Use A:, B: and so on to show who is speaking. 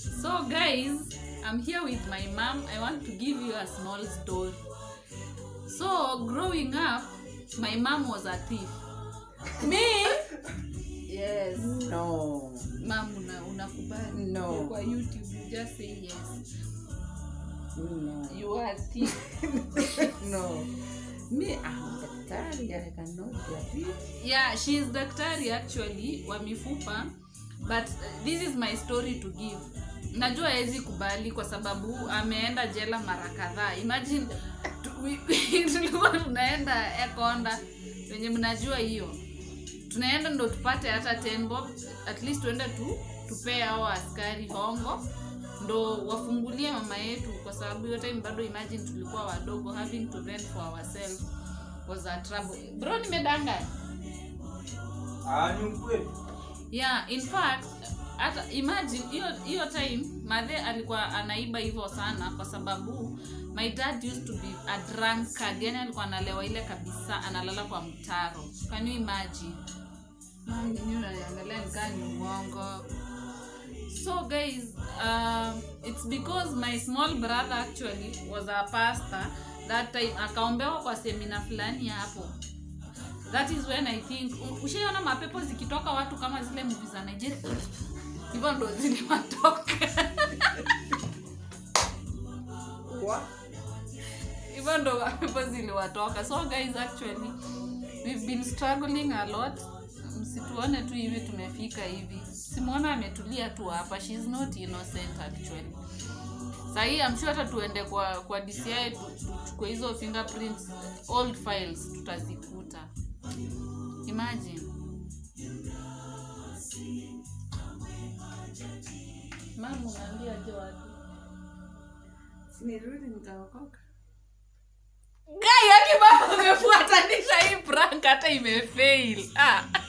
A: So, guys, I'm here with my mom. I want to give you a small story. So, growing up, my mom was a thief. Me? Yes.
B: No.
A: Mom, una, unakubali?
B: No.
A: Kwa YouTube, you just say yes.
B: No.
A: You are a thief.
B: No. Me, I'm daktari. I cannot be a thief.
A: yeah she is daktari actually wa mifupa but uh, this is my story to give najua hawezi kubali kwa sababu ameenda jela mara kadhaa imagine tu- we- tulikuwa tunaenda ekonda wenye mnajua hiyo tunaenda ndo tupate hata 10 bob at least tuende tu tupee hao askari hongo ndo wafungulie mama yetu kwa sababu hiyo time bado imagine tulikuwa wadogo having to rent for ourselves was a trouble bro nimedanga
C: Ah, ni ukweli.
A: yeah in fact hata imagine hiyo hiyo time madhe alikuwa anaiba hivyo sana kwa sababu my dad used to be a drunkard yani alikuwa analewa ile kabisa analala kwa mtaro can you imagine Mami, nini unaniangalia nikaa ni uongo so guys um, it's because my small brother actually was a pastor that time akaombewa kwa semina fulani hapo that is when i think u- ushaiona mapepo zikitoka watu kama zile movie za nigeria hivyo ndo ziliwatoka hivyo ndo mapepo ziliwatoka so guys actually we've been struggling a lot msituone tu hivi tumefika hivi simwona ametulia tu hapa she is not innocent actually sahii amshu hata tuende kwa kwa dci tu- tuchukue hizo fingerprints old files tutazikuta imagine mama unaambia je watu
B: Sinirudi nikaokoka.
A: gai hadi mama amefuatanisha hii prank hata imefail ah.